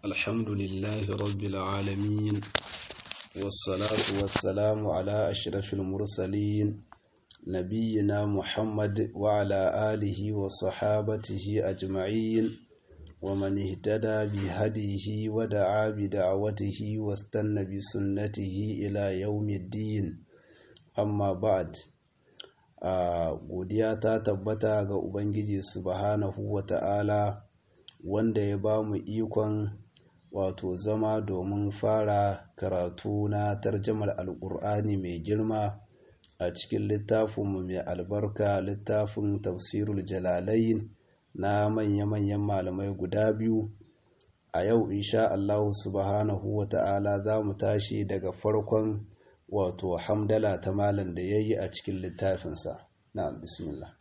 الحمد لله رب العالمين والصلاة والسلام على أشرف المرسلين نبينا محمد وعلى آله وصحابته أجمعين ومن اهتدى بهديه ودعا بدعوته واستنى بسنته إلى يوم الدين أما بعد godiya ta tabbata ga Ubangiji subhanahu wa ta'ala wanda ya ba mu ikon wato zama domin fara karatu na tarjamar alƙur'ani mai girma a cikin littafinmu mai albarka littafin tafsirul jalalain na manya-manyan malamai guda biyu a yau insha Allah subhanahu wa ta'ala za mu tashi daga farkon wato hamdala ta malam da ya yi a cikin littafinsa na bismillah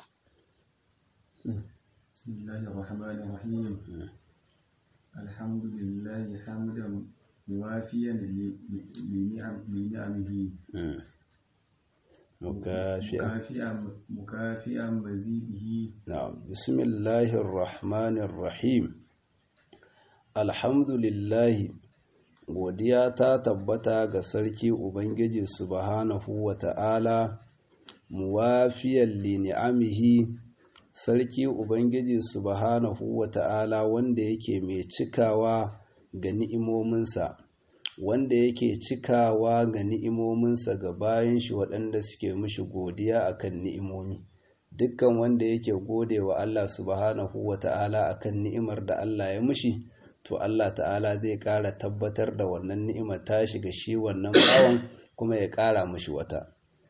بسم الله الرحمن الرحيم الحمد لله حمدا موافيا لنعمه مكافئا مكافئا مكافئا مزيده نعم بسم الله الرحمن الرحيم الحمد لله godiya ta tabbata ga sarki ubangiji subhanahu wa ta'ala muwafiyan li ni'amihi sarki ubangiji subhanahu wa ta'ala wanda yake mai cikawa ga ni'imominsa wanda yake cikawa ga ni'imominsa ga bayan shi waɗanda suke mishi godiya akan ni'imomi dukkan wanda yake gode wa Allah subhanahu wa ta'ala akan ni'imar da Allah ya mishi to Allah ta'ala zai ƙara tabbatar da wannan ni'imar ta shiga shi wannan bawan kuma ya ƙara mishi wata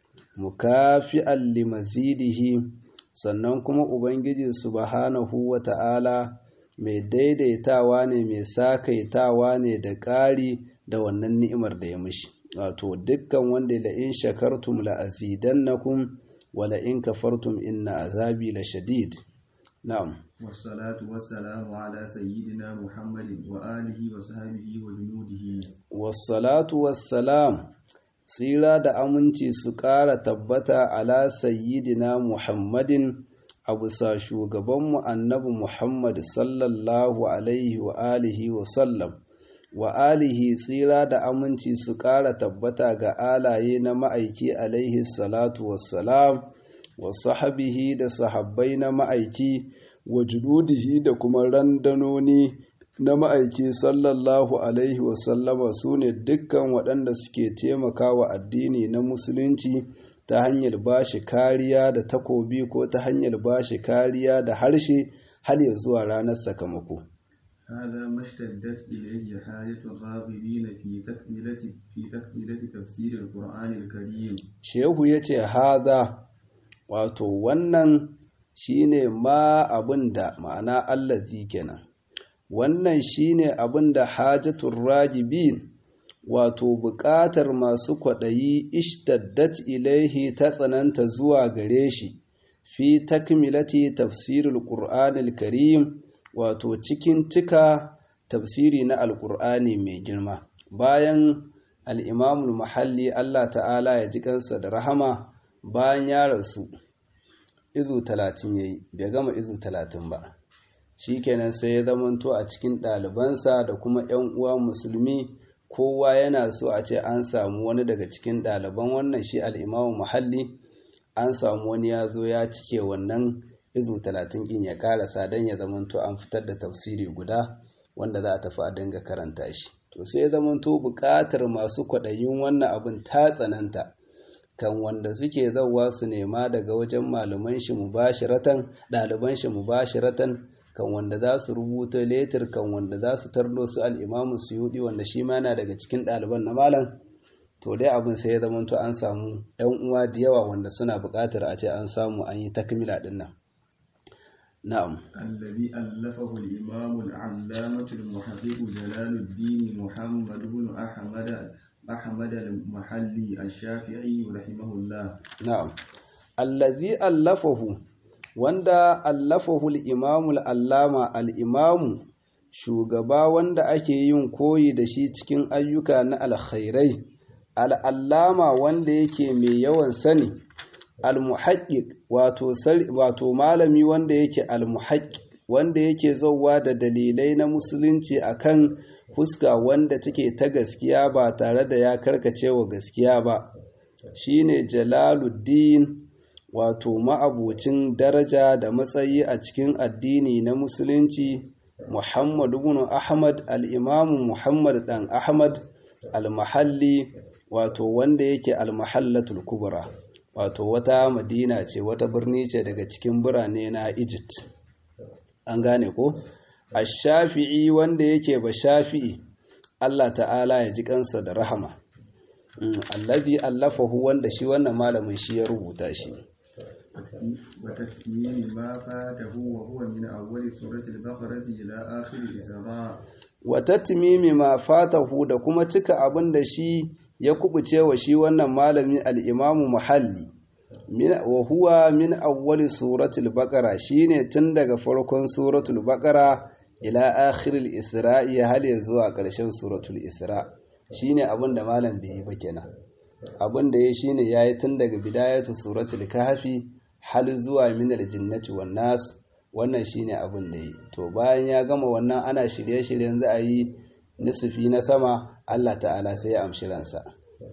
mukafi'an limazidihi sannan kuma ubangiji subhanahu wa ta'ala mai daidaitawa ne mai sakaitawa ne da ƙari da wannan ni'imar da ya mishi wato dukkan wanda la in shakartum la azidannakum wa la in kafartum inna azabi la shadid na'am والصلاة والسلام على سيدنا محمد وآله وصحبه وجنوده wassalatu wassalam tsira da aminci su ƙara tabbata ala sayyidina muhammadin a bisa shugabanmu annabi muhammad sallallahu alaihi wa alihi wa sallam wa alihi tsira da aminci su ƙara tabbata ga alaye na ma'aiki alaihi salatu wassalam wa sahabihi da sahabbai na ma'aiki wa jududihi da kuma randanoni na ma'aiki sallallahu alaihi wasallama su ne dukkan waɗanda suke taimakawa addini na musulunci ta hanyar ba shi kariya da takobi ko ta hanyar ba shi kariya da harshe har ya zuwa ranar sakamako. هذا ما اشتدت إليه حاجة الراغبين في تكملة في تكملة تفسير القرآن الكريم. Shehu ya ce, Haza, wato wannan shine ma abin da ma'ana allazi kenan. wannan shine abin da hajjatul ragibin wato buƙatar masu kwaɗayi ishtaddat ilaihi ta tsananta zuwa gare shi fi takmilati tafsirul qur'anil karim wato cikin cika tafsiri na alƙur'ani mai girma bayan al'imamul mahalli Allah ta'ala ya ji kansa da rahama bayan ya rasu izu talatin ya yi bai gama izu talatin ba shikenan sai ya zamanto a cikin ɗalibansa da kuma 'yan uwa musulmi kowa yana so a ce an samu wani daga cikin ɗaliban wannan shi al'imamu muhalli an samu wani ya zo ya cike wannan izu talatin ɗin ya ƙarasa don ya zamanto an fitar da tafsiri guda wanda za a tafi a dinga karanta shi to sai ya zamanto buƙatar masu kwaɗayin wannan abin ta tsananta kan wanda suke zauwa su nema daga wajen malaman shi mubashiratan ɗaliban shi mubashiratan kan wanda za su rubuta letir kan wanda za su tardo su al'imamu suyudi wanda shi ma yana daga cikin ɗaliban na malam to dai abin sai ya zamanto an samu ‘yan uwa da yawa wanda suna buƙatar a ce an samu an yi takmila ɗin nan na'am الذي ألفه الإمام العلامة المحقق جلال الدين محمد بن أحمد أحمد المحلي الشافعي رحمه الله na'am allazi allafahu wanda allafahu al-imamu al-allama al-imamu shugaba wanda ake yin koyi da shi cikin ayyuka na alkhairai al-allama wanda yake mai yawan sani al-muhaqqiq wato wato malami wanda yake al-muhaqqiq wanda yake zauwa da dalilai na musulunci akan fuska wanda take ta gaskiya ba tare da ya karkace wa gaskiya ba shine jalaluddin wato ma'abucin daraja da matsayi a cikin addini na musulunci muhammad ibn ahmad al-imamu muhammad dan ahmad al-mahalli wato wanda yake al-mahallatul kubra wato wata madina ce wata birni ce daga cikin birane na egypt an gane ko ash-shafi'i wanda yake ba shafi'i Allah ta'ala ya ji kansa da rahama allazi allafahu wanda shi wannan malamin shi ya rubuta shi وتسميم ما فاته وهو من أول سورة البقرة إلى آخر الإسراء وتتميم ما فاته da kuma cika abin da shi ya kubuce wa shi wannan malami al-Imamu Muhalli wa huwa min awwali suratul baqara shine tun daga farkon suratul baqara ila akhiril isra'i hal ya zuwa ƙarshen suratul isra shine abin da malam bai yi ba kenan abin da ya shine yayi tun daga bidayatu suratul kahfi hal zuwa min aljinnati wan nas wannan shine abin da yi to bayan ya gama wannan ana shirye-shiryen za a yi nisfi na sama Allah ta'ala sai ya amshi ransa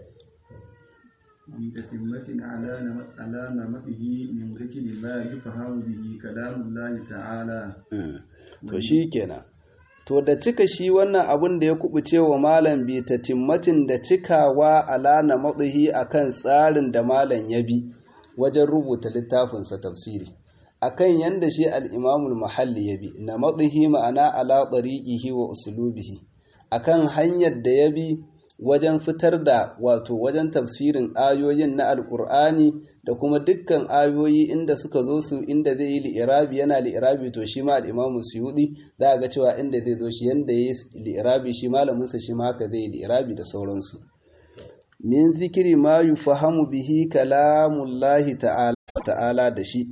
بتتمة على على نمطه من ذكر ما يفهم به كلام الله تعالى to shikenan to da cika shi wannan abin da ya kubuce wa malam bi tatimmatin da cikawa ala namatihi akan tsarin da malam ya bi wajen rubuta littafinsa tafsiri akan yanda shi al-imamul mahalli ya bi namatihi ma'ana ala tariqihi wa uslubihi akan hanyar da ya bi wajen fitar da wato wajen tafsirin ayoyin na alkur'ani da kuma dukkan ayoyi inda suka zo su inda zai yi li'irabi yana li'irabi to shi ma al'imamu suyudi za a ga cewa inda zai zo shi yanda ya yi li'irabi shi malaminsa shi ma haka zai yi li'irabi da sauransu min zikiri ma yufahamu bihi kalamullahi ta'ala da shi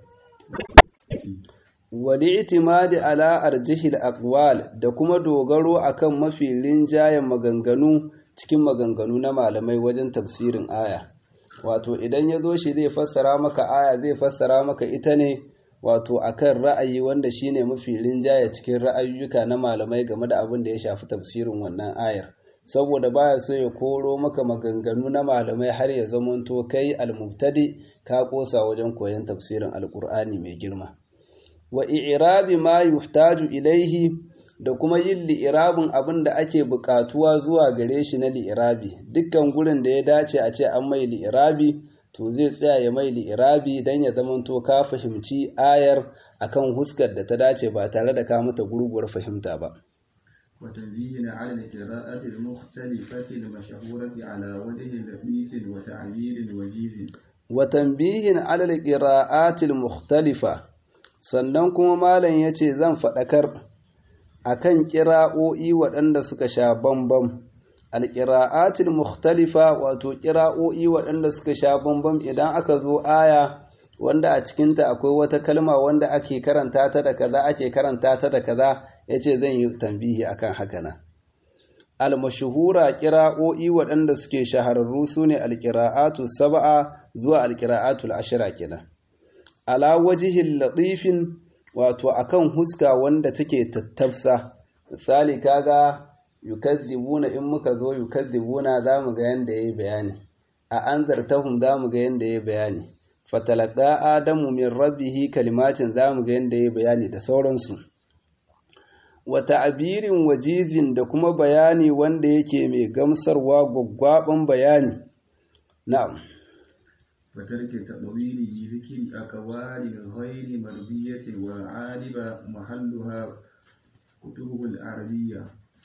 wali itimadi ala arjihil aqwal da kuma dogaro akan mafi rinjayen maganganu cikin maganganu na malamai wajen tafsirin aya wato idan ya zo shi zai fassara maka aya zai fassara maka ita ne wato akan ra'ayi wanda shine mafi rinjaye cikin ra'ayoyuka na malamai game da abin da ya shafi tafsirin wannan ayar saboda baya so ya koro maka maganganu na malamai har ya zamanto kai almubtadi ka kosa wajen koyon tafsirin alkur'ani mai girma wa i'rabi ma yuhtaju ilaihi da kuma yin li'irabin abin da ake buƙatuwa zuwa gare shi na li'irabi dukkan gurin da ya dace a ce an mai li'irabi to zai tsaya ya mai li'irabi don ya zamanto ka fahimci ayar akan huskar da ta dace ba tare da ka mata gurguwar fahimta ba وتنبيه على القراءة المختلفة المشهورة على وجه لطيف وتعبير وجيز وتنبيه على القراءات المختلفة sannan kuma malam ya ce zan faɗakar a kan ƙira'o'i waɗanda suka sha bambam alƙira'atul mukhtalifa wato ƙira'o'i waɗanda suka sha bambam idan aka zo aya wanda a cikinta akwai wata kalma wanda ake karanta ta da kaza ake karanta ta da kaza ya ce zan yi tambihi akan haka nan almashuhura ƙira'o'i waɗanda suke shahararru su ne alƙira'atu saba'a zuwa alƙira'atul ashira kenan ala wajihin latifin wato akan huska wanda take tattafsa misali kaga yukazzibuna in muka zo yukazzibuna zamu ga yanda yayi bayani a anzartahum zamu ga yanda yayi bayani fatalaqa adamu min rabbihi kalimatin zamu ga yanda yayi bayani da sauransu wa ta'birin wajizin da kuma bayani wanda yake mai gamsarwa gwaggwaban bayani na'am وترك تطويل ذكر أقوال غير مرضية وعالب محلها كتب العربية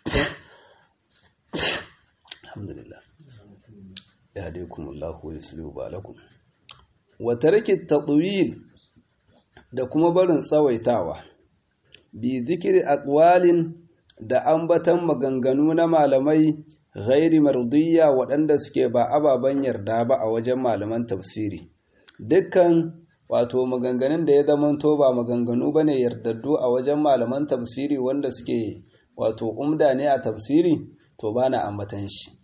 الحمد لله يهديكم الله ويسلم بالكم وترك التطويل da kuma barin tsawaitawa bi zikiri aqwalin da ambatan maganganu na malamai ghairi mardiyya waɗanda suke ba ababen yarda ba a wajen malaman tafsiri dukkan wato maganganun da ya zamanto ba maganganu ba ne yardaddu a wajen malaman tafsiri wanda suke wato umda ne a tafsiri to ba na ambatan shi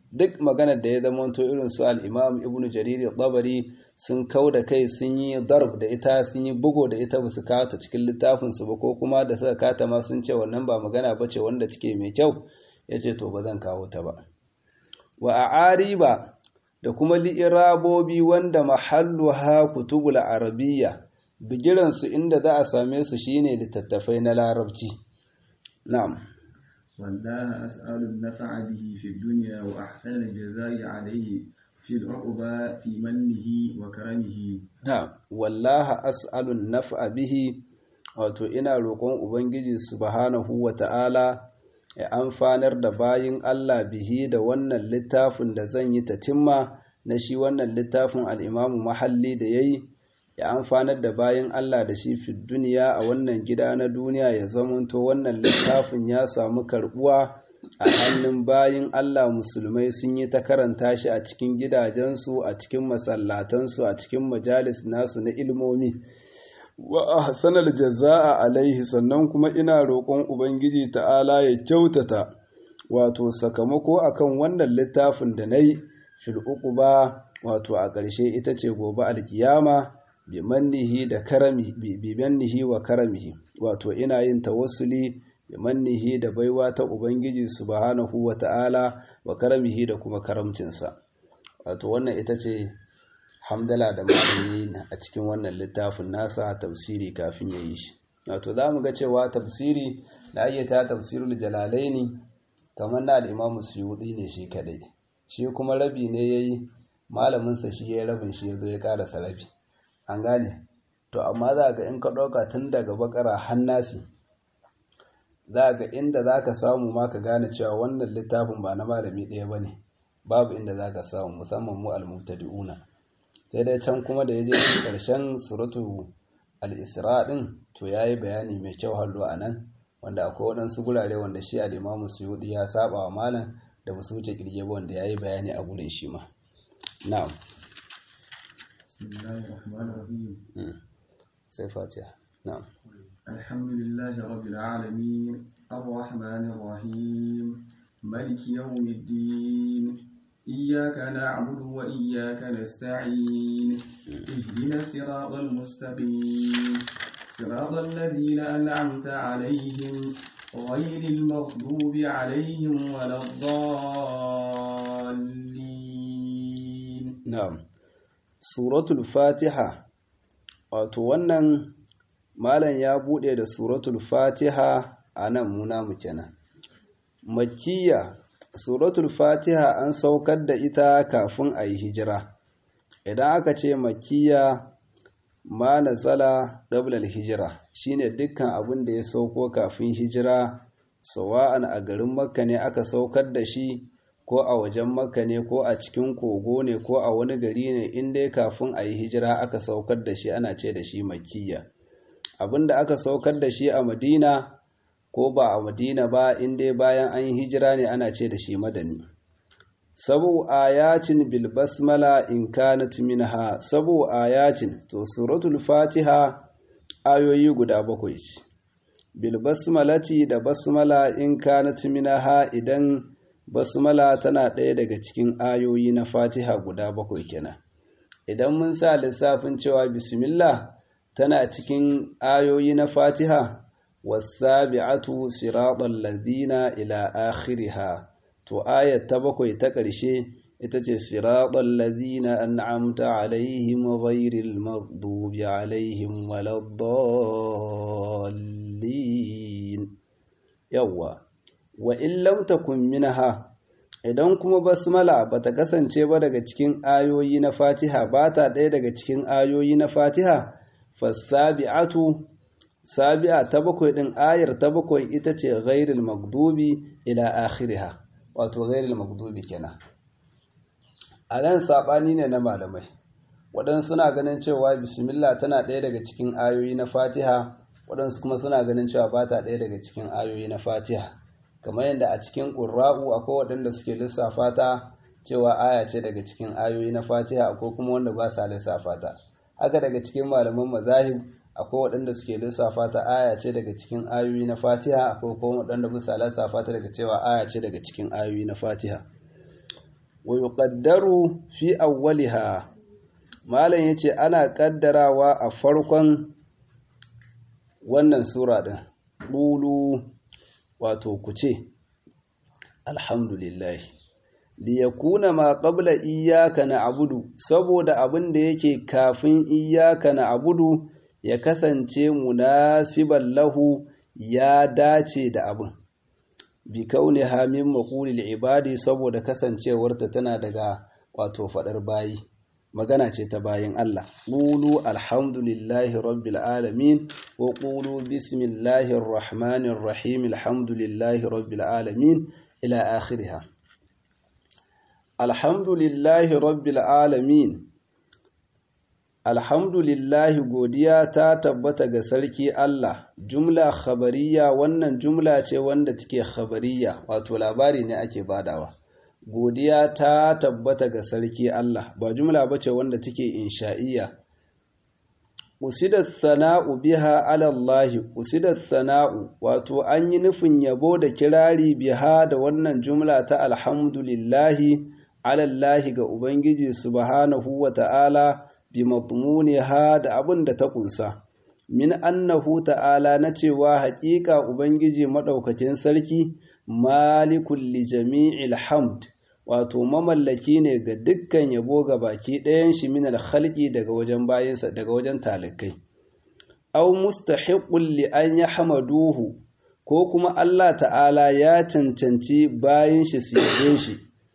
duk maganar da ya zamanto irin su al-imam ibn jarir tabari sun kau da kai sun yi darb da ita sun yi bugo da ita ba su kawo ta cikin littafin su ba ko kuma da suka kata ma sun ce wannan ba magana ba ce wanda take mai kyau yace to ba zan kawo ta ba wa a'ariba da kuma li'irabobi wanda mahalluha kutubul arabiyya bigiran su inda za a same su shine littattafai na larabci na'am والله أسأل النفع به في الدنيا وأحسن الجزاء عليه في العقبى في منه وكرمه نعم والله أسأل النفع به wato ina roƙon Ubangiji subhanahu wa ta'ala ya amfanar da bayin Allah bihi da wannan littafin da zan yi tatimma na shi wannan littafin al'imamu mahalli da ya yi ya amfanar da bayan Allah da shi fi duniya a wannan gida na duniya ya zamanto wannan littafin ya samu karbuwa a hannun bayin Allah musulmai sun yi ta karanta shi a cikin gidajensu a cikin masallatansu a cikin majalis nasu na ilmomi wa ahsanal jazaa alaihi sannan kuma ina roƙon ubangiji ta'ala ya kyautata wato sakamako akan wannan littafin da nayi fil uquba wato a ƙarshe ita ce gobe alkiyama bi mannihi da karami bi mannihi wa karamihi wato ina yin tawassuli bi mannihi da baiwa ta ubangiji subhanahu wa ta'ala wa karamihi da kuma karamcinsa wato wannan ita ce hamdala da malami a cikin wannan littafin nasa tafsiri kafin ya yi shi wato za mu ga cewa tafsiri da ayyata tafsirul jalalaini kamar na al'imamu suyuɗi ne shi kadai shi kuma rabi ne ya yi malaminsa shi ya yi rabin shi ya zo ya ƙarasa rabi an gane to amma za ga in ka ɗauka tun daga bakara hannasi za ga inda za ka samu ma ka gane cewa wannan littafin ba na malami ɗaya ba ne babu inda za ka samu musamman mu almutadi'una sai dai can kuma da ya je ƙarshen suratu al-isra ɗin to ya yi bayani mai kyau hallo a nan wanda akwai waɗansu gurare wanda shi al'imamu suyuɗi ya saba wa malam da ba su wuce ƙirge ba wanda ya yi bayani a gurin shi ma na'am بسم الله الرحمن الرحيم sai fatiha na'am الحمد لله رب العالمين الرحمن الرحيم ملك يوم الدين إياك نعبد وإياك نستعين اهدنا الصراط المستقيم صراط الذين أنعمت عليهم غير المغضوب عليهم ولا الضالين na'am suratul fatiha wato wannan malam ya bude da suratul fatiha a nan muna mu kenan makkiya suratul fatiha an saukar da ita kafin a yi hijira idan aka ce makkiya ma nazala qablal hijira shine dukkan abin da ya sauko kafin hijira sawa'an a garin makka ne aka saukar da shi ko a wajen makka ne ko a cikin kogo ne ko a wani gari ne in dai kafin a yi hijira aka saukar da shi ana ce da shi makkiya abinda aka saukar da shi a madina ko ba a madina ba in dai bayan an yi hijira ne ana ce da shi madani sabu ayatin bil basmala in kanat minha sabu ayatin to suratul fatiha ayoyi guda bakwai ce bil basmalati da basmala in kanat minha idan basmala tana ɗaya daga cikin ayoyi na fatiha guda bakwai kenan idan mun sa lissafin cewa bismillah tana cikin ayoyi na fatiha wasabi'atu siratal ladina ila akhiriha to ayat ta bakwai ta ƙarshe ita ce siratal ladina an'amta alaihim ghairil maghdubi alaihim waladdallin yawwa wa in lam takun minha idan kuma basmala bata kasance ba daga cikin ayoyi na Fatiha ba ta ɗaya daga cikin ayoyi na Fatiha fasabi'atu sabi'a ta bakwai din ayar ta bakwai ita ce ghairil maghdubi ila akhiriha wato ghairil maghdubi kenan a nan sabani ne na malamai waɗansu suna ganin cewa bismillah tana ɗaya daga cikin ayoyi na Fatiha waɗansu kuma suna ganin cewa ba ta ɗaya daga cikin ayoyi na Fatiha kamar yadda a cikin ƙurra'u akwai waɗanda suke lissafa ta cewa aya ce daga cikin ayoyi na fatiha akwai kuma wanda ba sa lissafa ta haka daga cikin malaman mazahib akwai waɗanda suke lissafa ta aya ce daga cikin ayoyi na fatiha akwai kuma waɗanda ba sa lissafa ta daga cewa aya ce daga cikin ayoyi na fatiha wa yuqaddaru fi awwaliha malam yace ana kaddarawa a farkon wannan sura din qulu wato ku ce alhamdulillah liyakuna ma qabla iyyaka na'budu saboda abin da yake kafin iyyaka na'budu ya kasance munasiban lahu ya dace da abin bi kauniha min maqulil ibadi saboda kasancewarta tana daga wato fadar bayi magana ce ta bayin Allah qulu alhamdulillahi rabbil alamin wa qulu bismillahir rahmanir rahim alhamdulillahi rabbil alamin ila akhiriha alhamdulillahi rabbil alamin alhamdulillahi godiya ta tabbata ga sarki Allah jumla khabariya wannan jumla ce wanda take khabariya wato labari ne ake badawa godiya ta tabbata ga sarki Allah ba jumla bace wanda take insha'iyya usidat sana'u biha ala Allah usidat sana'u wato an yi nufin yabo da kirari biha da wannan jumla ta alhamdulillahi ala Allah ga ubangiji subhanahu wa ta'ala bi matmuniha da abin da ta kunsa min annahu ta'ala na cewa haƙiƙa ubangiji madaukakin sarki malikul li jami'il hamd wato mamallaki ne ga dukkan yabo ga baki ɗayan shi min alkhalqi daga wajen bayinsa daga wajen talikai aw mustahiqul li an yahmaduhu ko kuma Allah ta'ala ya cancanci bayin shi su yabe shi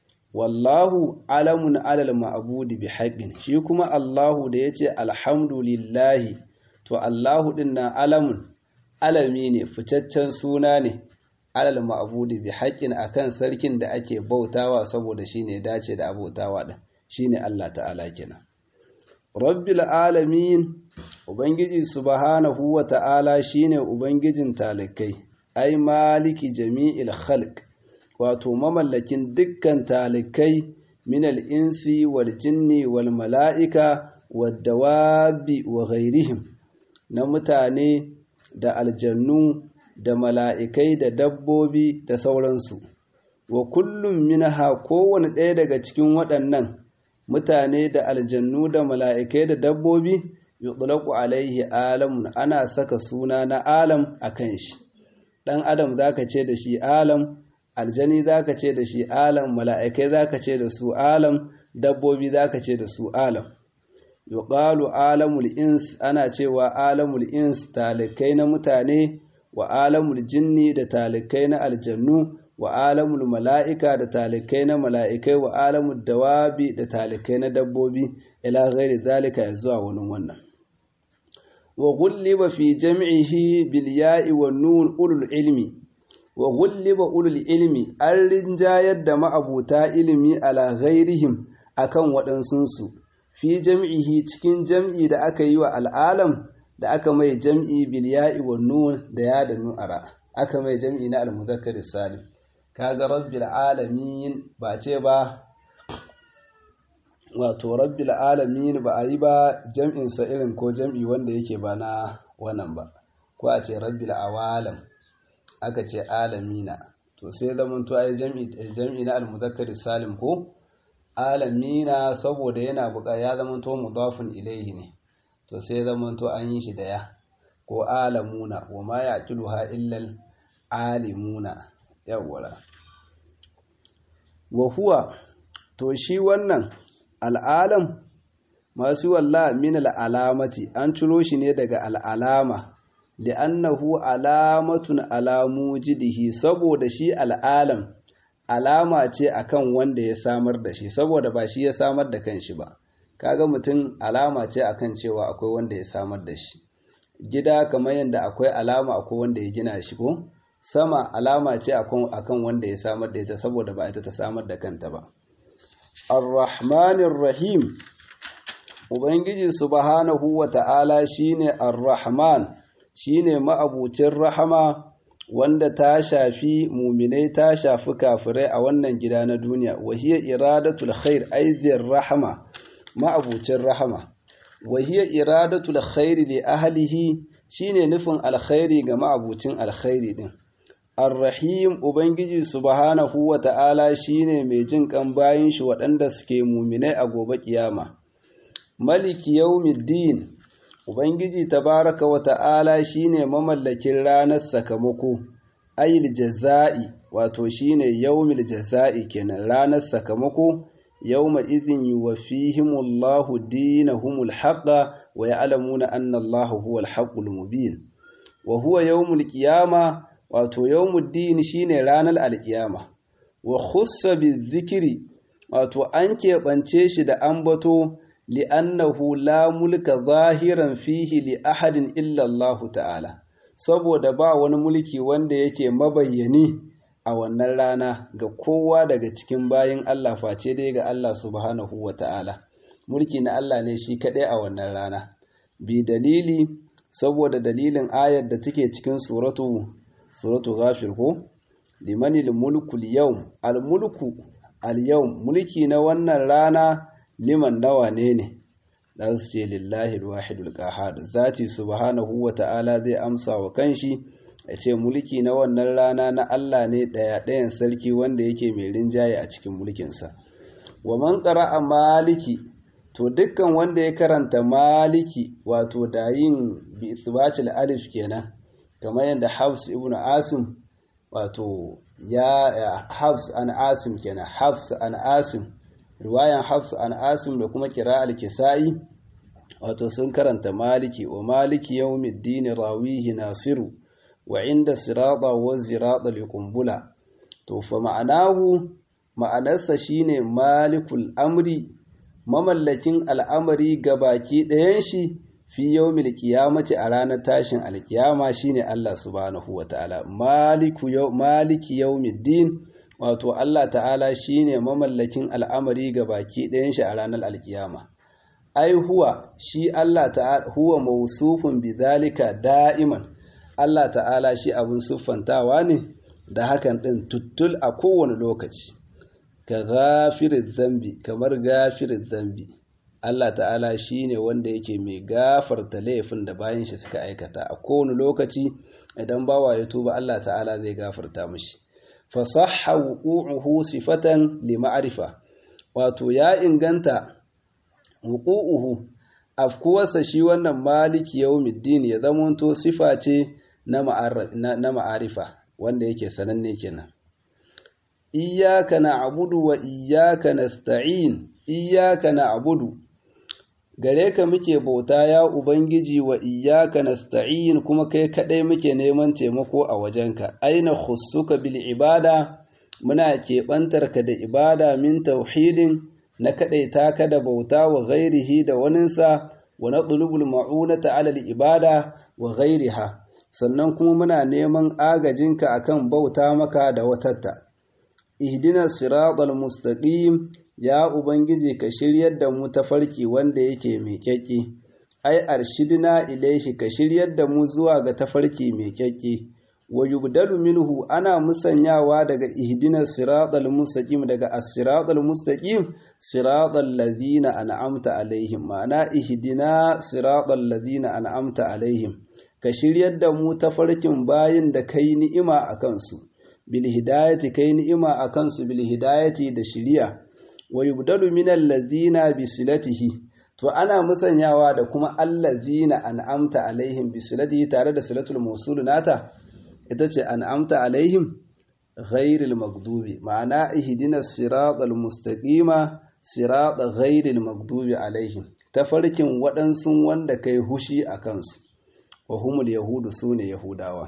wallahu alamun alal ma'budi bi haqqin shi kuma Allahu da yace alhamdulillahi to Allahu din nan alamun alami ne fitaccen suna ne alal ma'budi bi haqqin akan sarkin da ake bautawa saboda shine dace da abotawa din shine Allah ta'ala kenan rabbil alamin ubangiji subhanahu wa ta'ala shine ubangijin talikai ai maliki jami'il khalq wato mamallakin dukkan talikai minal insi wal jinni wal mala'ika wad dawabi wa ghairihim na mutane da aljannu da mala'ikai da dabbobi da sauransu wa kullum minha kowane ɗaya daga cikin waɗannan mutane da aljannu da mala'ikai da dabbobi yutlaqu alaihi alamun ana saka suna na alam akan shi ɗan adam zaka ce da shi alam aljani zaka ce da shi alam mala'ikai zaka ce da su alam dabbobi zaka ce da su alam yuqalu alamul ins ana cewa alamul ins talikai na mutane wa alamul jinni da talikai na aljannu wa alamul mala'ika da talikai na mala'ikai wa alamul dawabi da talikai na dabbobi ila ghairi zalika ya zuwa wani wannan wa gulliba fi jam'ihi bil ya'i wan nun ulul ilmi wa gulliba ulul ilmi an rinjayar da ma'abuta ilimi ala ghairihim akan waɗansunsu fi jam'ihi cikin jam'i da aka yi wa al'alam da aka mai jam'i bil ya'i wan nun da ya da nu'ara aka mai jam'i na al-muzakkar salim kaga rabbil alamin ba ce ba wato rabbil alamin ba a yi ba jam'in sa irin ko jam'i wanda yake ba na wannan ba ko a ce rabbil awalam aka ce alamina to sai zaman to ai jam'i jam'i na al-muzakkar salim ko alamina saboda yana buƙa ya zaman to mudafun ilayhi ne to sai zaman to an yi shi da ya ko alamuna wa ma yaqiluha illa alimuna yawwala wa huwa to shi wannan al'alam masu walla min al'alamati an ciro shi ne daga al'alama li'annahu alamatun alamu jidihi saboda shi al'alam alama ce akan wanda ya samar da shi saboda ba shi ya samar da kanshi ba kaga mutum alama ce akan cewa akwai wanda ya samar da shi gida kamar yadda akwai alama akwai wanda ya gina shi ko sama alama ce akan wanda ya samar da ita saboda ba ita ta samar da kanta ba ar-rahmanir rahim ubangiji subhanahu wa ta'ala shine ar-rahman shine ma'abucin rahama wanda ta shafi muminai ta shafi kafirai a wannan gida na duniya wahiya iradatul khair aizir rahama ma'abucin rahama wahiya iradatul khair li ahlihi shine nufin alkhairi ga ma'abucin alkhairi din Ar-Rahim Ubangiji subhanahu wa ta'ala shi ne mai jin ƙan bayan shi waɗanda suke muminai a gobe ƙiyama. Maliki yaumiddin Ubangiji tabaraka wa ta'ala shi ne mamallakin ranar sakamako, ayil jaza'i wato shi ne yaumil jaza'i kenan ranar sakamako, yauma izin yi wa fihimullahu dinahumul haƙa wa ya alamuna annallahu huwal haƙul mubin. Wa huwa yaumul ƙiyama wato yawmuddin shine ranar alkiyama wa khussa bizikri wato an keɓance shi da ambato li'annahu la mulka zahiran fihi li ahadin illa Allah ta'ala saboda ba wani mulki wanda yake mabayyani a wannan rana ga kowa daga cikin bayin Allah face dai ga Allah subhanahu wa ta'ala mulki na Allah ne shi kaɗai a wannan rana bi dalili saboda dalilin ayar da take cikin suratu suratu ghafir ko liman mulku al-yawm al-mulku al-yawm mulki na wannan rana liman nawa ne ne dan su ce lillahi al-wahidul qahhar zati subhanahu wa ta'ala zai amsa wa kanshi ya ce mulki na wannan rana na Allah ne daya dayan sarki wanda yake mai rinjaye a cikin mulkinsa wa man qara'a maliki to dukkan wanda ya karanta maliki wato da yin bi isbatil alif kenan kamar yadda Hafs ibn Asim wato ya Hafs an Asim kenan Hafs an Asim riwayan Hafs an Asim da kuma al Kisa'i wato sun karanta Maliki wa Maliki yawmiddin rawihi Nasiru wa inda sirata wa zirata liqumbula to fa ma'anahu ma'anarsa shine Malikul Amri mamallakin al'amari ga baki ɗayan shi fi yawmil qiyamati a ranar tashin alkiyama shine Allah subhanahu wataala maliku yaw maliki yawmiddin wato Allah ta'ala shine mamallakin al'amari ga baki ɗayan shi a ranar alkiyama ai huwa shi Allah ta'ala huwa mawsufun bidhalika da'iman Allah ta'ala shi abun siffantawa ne da hakan din tuttul a kowane lokaci ka gafirin zambi kamar gafirin zambi Allah ta'ala shi ne wanda yake mai gafarta laifin da bayan shi suka aikata a kowane lokaci idan bawa ya tuba Allah ta'ala zai gafarta mashi fasahha wuqu'uhu sifatan li ma'rifa wato ya inganta wuqu'uhu afkuwarsa shi wannan maliki yawmiddin ya zamanto sifa ce na ma'arifa wanda yake sananne kenan iyyaka na'budu wa iyyaka nasta'in iyyaka na'budu gare ka muke bauta ya ubangiji wa iyyaka nasta'in kuma kai kadai muke neman taimako a wajenka aina khussuka bil ibada muna keɓantar ka da ibada min tauhidin na kadaita ka da bauta wa ghairihi da waninsa wa natlubul ma'unata ala al ibada wa ghairiha sannan kuma muna neman agajinka akan bauta maka da watatta ihdina siratal mustaqim ya ubangiji ka shiryar da mu tafarki wanda yake mai kyakki ai arshidina ilaihi ka shiryar da mu zuwa ga tafarki mai kyakki wa yubdalu minhu ana musanyawa daga ihdina siratal mustaqim daga as-siratal mustaqim siratal ladina an'amta alaihim ma'ana ihdina siratal ladina an'amta alaihim ka shiryar da mu tafarkin bayin da kai ni'ima a kansu bil hidayati kai ni'ima a kansu bil hidayati da shiriya wa yubdalu min allazina bi silatihi to ana musanyawa da kuma allazina an'amta alaihim bi silatihi tare da silatul mawsul nata ita ce an'amta alaihim ghairil maghdubi ma'ana ihdina siratal mustaqima sirata ghairil maghdubi alaihim tafarkin waɗansu wanda kai hushi a kansu wa humul yahudu sune yahudawa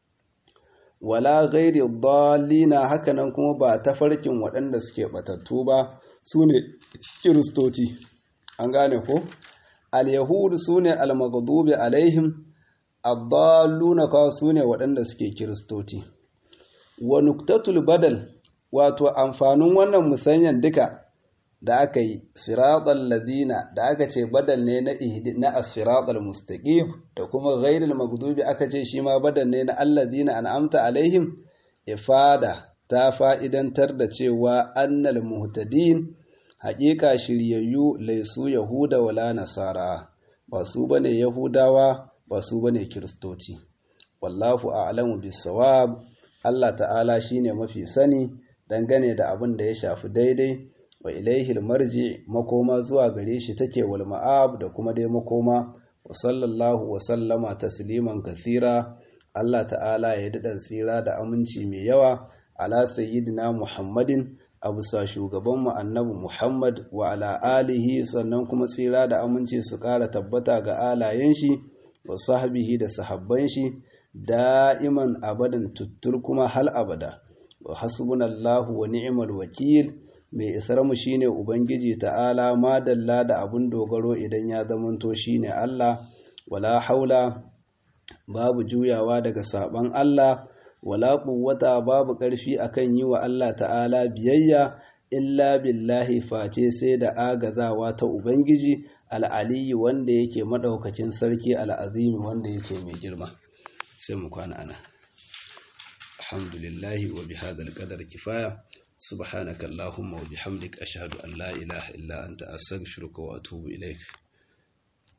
wala ghairi dallina hakanan kuma ba tafarkin waɗanda suke batattu ba sune kiristoci an gane ko al-yahudu sune al-maghdubi alaihim ad-dalluna ka sune waɗanda suke kiristoci wa nuktatul badal wato amfanin wannan musanyan duka da aka yi siratal ladina da aka ce badal ne na na as-siratal mustaqim da kuma ghairil maghdubi aka ce shi ma badal ne na alladina an'amta alaihim ifada ta fa'idantar da cewa annal muhtadin haƙiƙa shiryayyu laisu yahuda wala nasara ba su bane yahudawa ba su bane kiristoci wallahu a'lamu bis-sawab Allah ta'ala shine mafi sani dangane da abin da ya shafi daidai wa ilaihil marji makoma zuwa gare shi take wal ma'ab da kuma dai makoma wa sallallahu wa sallama tasliman kathira Allah ta'ala ya daɗa tsira da aminci mai yawa ala sayyidina Muhammadin a bisa shugabanmu annabi Muhammad wa ala alihi sannan kuma tsira da aminci su ƙara tabbata ga alayen shi wa sahbihi da sahabban shi da'iman abadan tuttur kuma hal abada wa hasbunallahu wa ni'mal wakil mai isar mu shine ubangiji ta'ala madalla da abun dogaro idan ya zamanto shine Allah wala haula babu juyawa daga saban Allah wala quwwata babu ƙarfi akan yi wa Allah ta'ala biyayya illa billahi face sai da agazawa ta ubangiji al'aliyi wanda yake madaukakin sarki al'azimi wanda yake mai girma sai mu kwana ana alhamdulillahi wa bihadhal qadar kifaya subhanaka allahumma wa bihamdika ashhadu an la ilaha illa anta astaghfiruka wa atubu ilaik